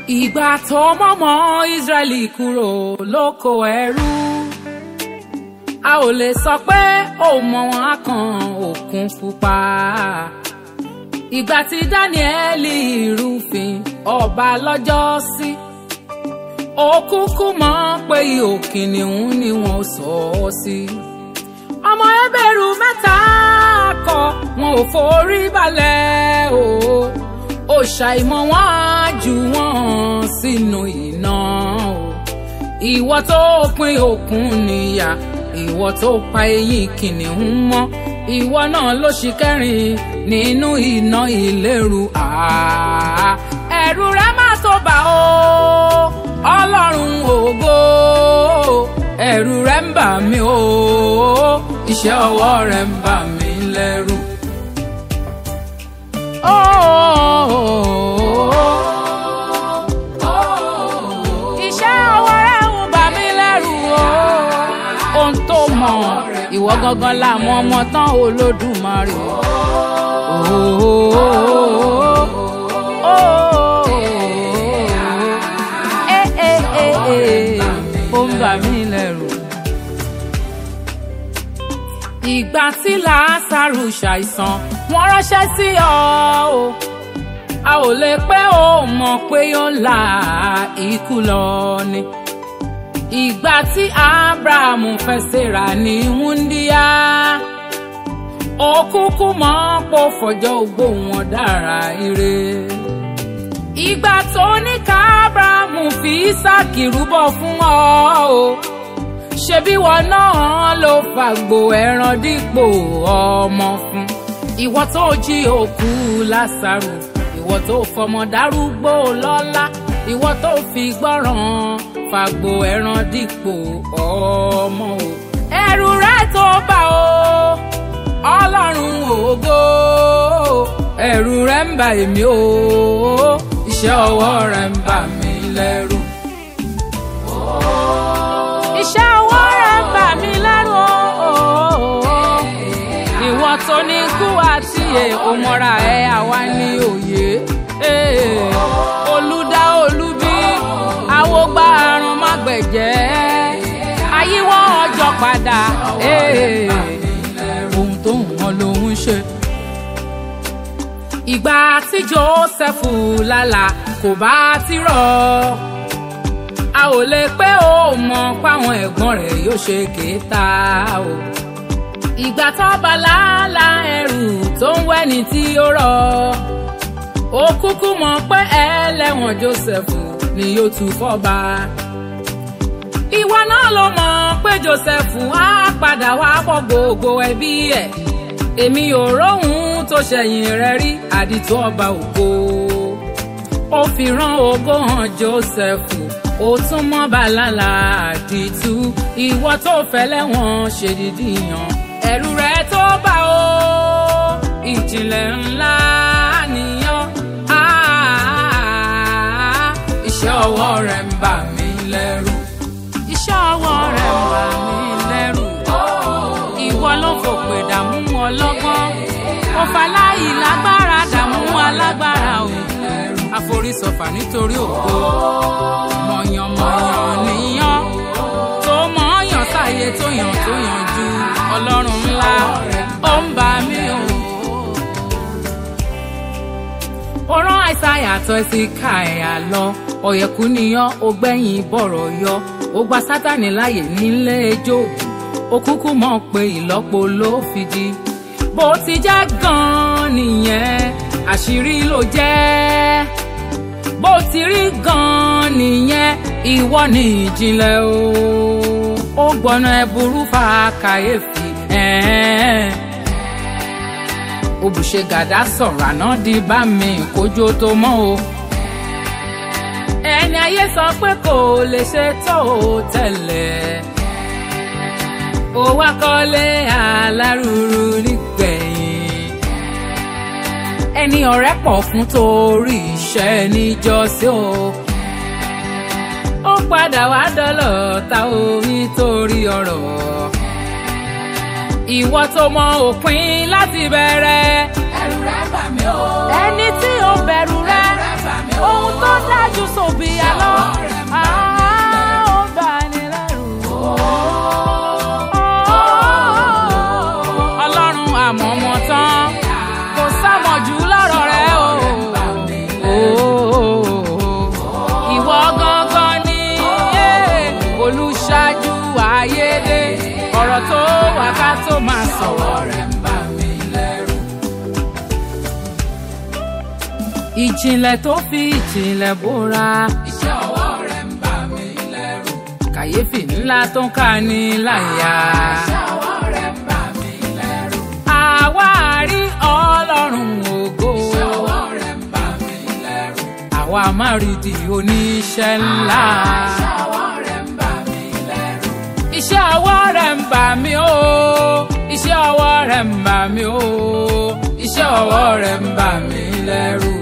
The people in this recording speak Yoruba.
ìgbà tó mọ́mọ́ Ísírẹ́lì kúrò lóko ẹrú a ò lè sọ pé ó mọ wọn á kan òkun pupa ìgbà tí Dáníẹ́lì rúfin ọba lọ́jọ́ sí ó kúkú mọ̀ pé ihò kìnìún ni wọ́n sọ ọ́ sí ọmọ ẹbẹ̀rù mẹ́ta kọ wọn ò forí balẹ̀ o ó ṣàìmọ̀ wọn á jù wọ́n sínú iná o ìwọ tó pín òkun níyà ìwọ tó pa eyín kìnìún mọ́ ìwọ náà ló ṣì kẹrin nínú iná ìléru àá ẹ̀rù rẹ má tó bà ó ọlọ́run ògo ẹ̀rù rẹ ń bà mí o iṣẹ́ ọwọ́ rẹ ń bà mí lẹ́rù. iṣẹ́ ọwọ́ rẹ ń bà mí lẹ́rù o ohun tó mọ̀ ìwọ gangan la mọ̀ ọmọ tán olódùmarè. ó ń bà mí lẹ́rù. ìgbà tí làásàrù ṣàìsàn wọ́n ránṣẹ́ sí ọ o a ò lè pẹ́ ó mọ̀ pé yóò la ikú lọ ni ìgbà tí abrahamu fẹ́ ṣèrà ní wúndíá ó kúkú mọ̀ pò fọjọ́ ogbó wọn dára ire ìgbà tó ní ká abrahamu fi ísáàkì rúbọ fún ọ o ṣebí wọn náà ló fàgbò ẹran dípò ọmọ fún ìwọ tó jí òkú lásàrò ìwọ tó fọmọ dárúgbó lọ́lá ìwọ tó fi gbọ́ràn fàgbò ẹran dípò ọmọ o. ẹ̀rù rẹ tó bà ó ọlọ́run ògo ẹ̀rù rẹ ń bà èmi o iṣẹ́ ọwọ́ rẹ ń bà mí lẹ́rù. iṣẹ́ ọwọ́ rẹ ń bà mí lẹ́rù o ìwọ tó ní kú àti ẹ̀ òmọ́ra ẹ̀ àwa ní òye olùdá olúbí àwògbà àrùn mágbẹ̀jẹ́ ayíwọ́ ọjọ́ padà ohun tó ń wọn lòún ṣe. ìgbà tí Jósẹ́fù lálà kò bá ti rọ̀ a ò lè pé ó mọ̀ páwọn ẹ̀gbọ́n rẹ̀ yóò ṣe kéta o. ìgbà tó bá lálà ẹrù tó ń wẹ́ni tí ó rọ̀ ó kúkú mọ̀ pé ẹlẹ́wọ̀n Jósẹ́fù ni yóò tún fọ́ba. ìwọ náà ló mọ̀ pé Jósẹ́fù á padà wá bọ́ gbogbo ẹbí ẹ̀. èmi ò róhun tó ṣẹ̀yìn rẹ̀ rí àdìtú ọba ògo. ó fi rán ògo hàn Jósẹ́fù ó tún mọ́ bàlálà àdìtú. ìwọ tó fẹ́ lẹ́wọ̀n ṣèdídì yàn ẹ̀rù rẹ̀ tó bá o ìjìnlẹ̀ ńlá nìyàn iṣẹ́ ọwọ́ rẹ̀ ń bà mí lẹ́rù. iṣẹ́ ọwọ́ rẹ̀ ń bà mí lẹ́rù. ìwọ ló fòpè dààmú ọlọ́gbọ́n. òfàláyì lágbára dààmú alágbára o. àforísọfà nítorí ògo. mọ̀yànmọ̀yàn níyàn. tó mọ̀ọ́yàn sáyé tó yàn tó yàn ju ọlọ́run ńlá. ó ń bà mí o ó rán àìsàyà tó sí ká ẹ̀yà lọ ọ̀yẹ̀kú niyán ó gbẹ̀yìn bọ̀rọ̀ yọ ó gba sátani láàyè nílé ẹjọ́ ó kúkú mọ̀ pé ìlọ́po ló fi di bó ti jẹ́ gan-an nìyẹn àṣírí ló jẹ́ bó ti rí gan-an nìyẹn ìwọ ni ìjìnlẹ̀ o ó gbọ́nà ẹ̀bùrú fa kàyéfì ẹ̀ẹ́n òbùṣe gàdá sọ̀rọ̀ àná di bá mi kójó tó mọ́ o. ẹni ayé sọ pé kò lè ṣe tó o tẹ́lẹ̀. ó wá kọ́lé alárùrù nígbẹ̀yìn. ẹni ọ̀rẹ́ pọ̀ fún torí iṣẹ́ níjọ́sí o. ó padà wá dọ́lọ̀ ta o nítorí ọ̀rọ̀ ìwọ tó mọ òpin láti bẹ̀rẹ̀. ẹ̀rù rẹ̀ bà mí o. ẹni tí ó bẹ̀rù rẹ Ẹ̀rù rẹ̀ bà mí o. ohun tó dájú sòbí àlọ́ á ó bá ní lẹ́rù. ọlọ́run àmọ̀mọ̀ tán kò sámọ̀jù lọ́rọ̀ rẹ o. ìwọ gangan ni eh, olùṣáájú ayédè ọ̀rọ̀ tó wà ká tó máa sọ̀rọ̀ rẹ̀ ń bà mí lẹ́rù. ìjìnlẹ̀ tó fi ìjìnlẹ̀ bóra. iṣẹ́ ọwọ́ rẹ̀ ń bà mí lẹ́rù. kàyéfì ńlá tó ń ká ní láyà. iṣẹ́ ọwọ́ rẹ̀ ń bà mí lẹ́rù. àwa rí ọlọ́run ògo. iṣẹ́ ọwọ́ rẹ̀ ń bà mí lẹ́rù. àwa máa rí di oníṣẹ́ ńlá. iṣẹ́ ọwọ́ rẹ̀ ń bà mí lẹ́rù. iṣẹ́ ọwọ́ rẹ̀ ń bà mí o. iṣẹ́ ọwọ́ rẹ̀ ń bà mí o. iṣẹ́ ọwọ́ rẹ̀ ń bà mí lẹ́rù.